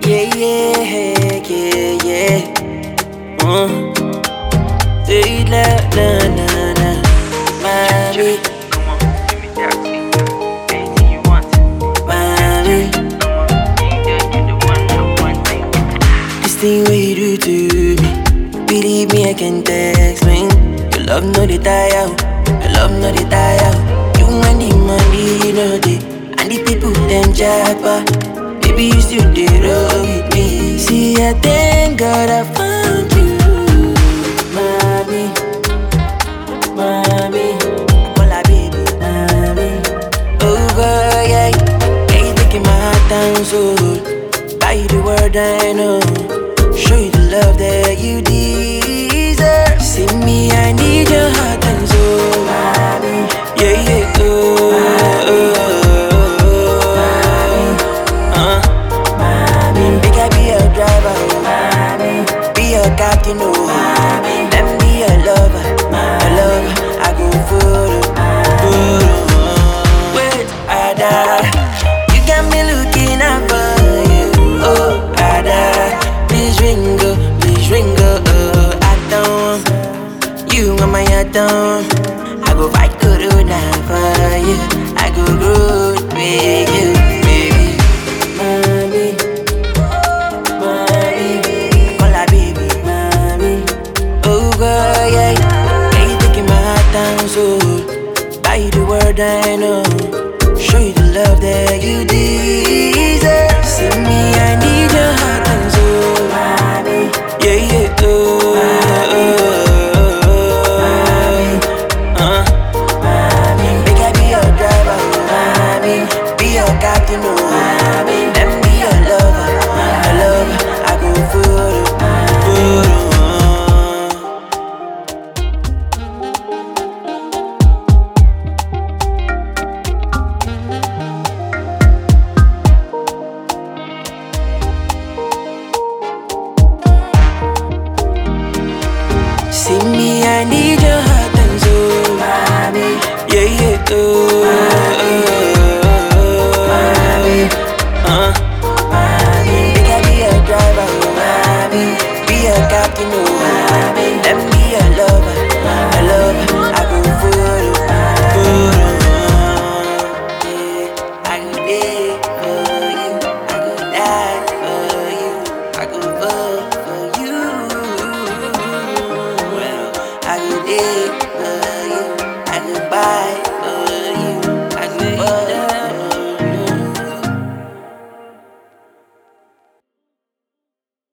Yeah, yeah, yeah, yeah. Mm. Say it loud, na na na. Mommy, Come on, give me that thing. Anything you want. mommy. Come on, you the, you the one, the one thing. This thing what you do to me. Believe me, I can explain. Your love no dey tire, out. your love no dey tire. out. You and the money, no dey, and the people them japa. Baby, you still dey roll with me. See, I thank God I found you, mommy, mommy. Hola, baby, mommy. Over, yeah, yeah, you taking my heart down so. Buy you the word I know. Show you the love that